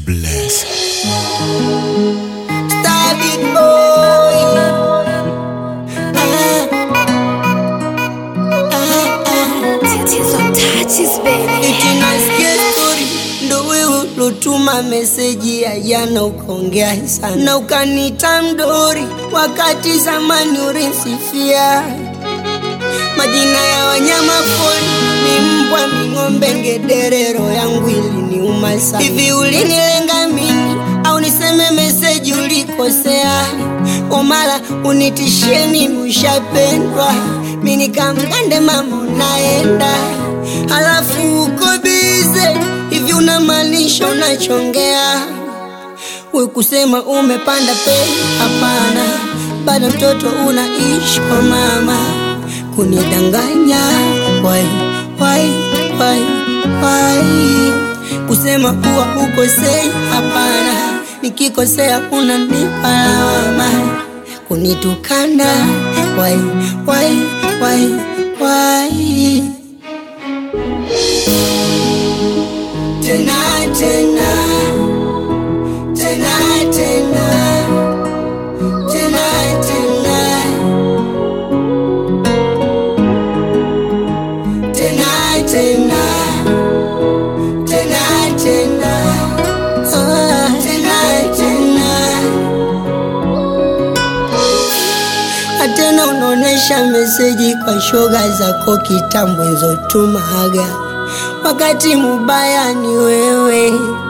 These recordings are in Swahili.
bless. Star big boy. Tatizo touches baby. Eti nasikia story ndo wewe ulotuma meseji ya jana ukaongea sana na ukaniita mdori, wakati zamani ulinsifia majina ya wanyama pori, ni mbwa, ni ng'ombe, ngedere, roho yangu iliniuma sana. Hivi ulinilenga mimi au niseme meseji ulikosea? Omala unitishie mimi ushapendwa, mi nikamgande mama unaenda, halafu uko bize hivi, unamaanisha unachongea we kusema umepanda pe? Hapana, bado mtoto unaishi kwa mama, kunidanganya wai wai wai wai, kusema kuwa ukosei? Hapana, nikikosea unanipa lawama, kunitukana wai wai wai wai tena tena tena tena tena tena tena tena tena tena Ah, tena tena atena unaonesha meseji kwa shoga zako kitambo nzotumaga wakati mubaya ni wewe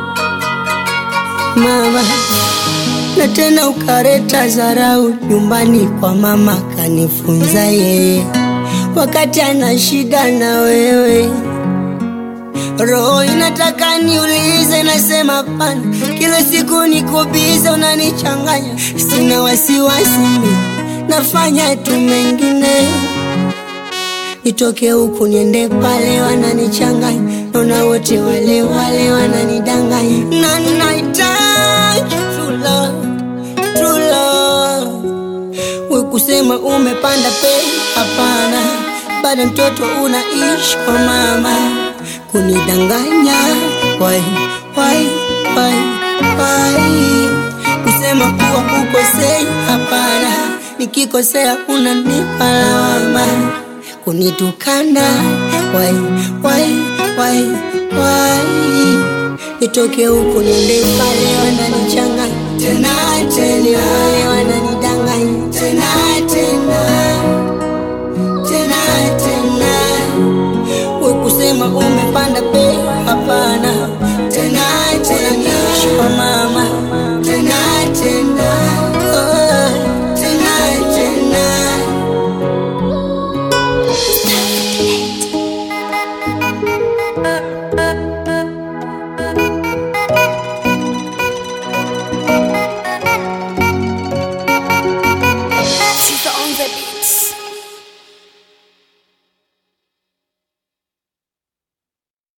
mama na tena ukareta zarau nyumbani kwa mama kanifunza yeye wakati ana shida na wewe roho inataka niulize nasema pana kila siku nikubize unanichanganya sina wasiwasi mi nafanya tu mengine nitoke huku niende pale wananichanganya naona wote wale wale wananidanganya na nahitaji true love, true love. we kusema umepanda pe hapana bado mtoto unaishi kwa mama kunidanganya wai wai wai wai kusema kuwa ukosei hapana nikikosea unanipa lawama kunitukana wai wai wai wai nitoke huku niende pale wananichanga tena tena wale wanani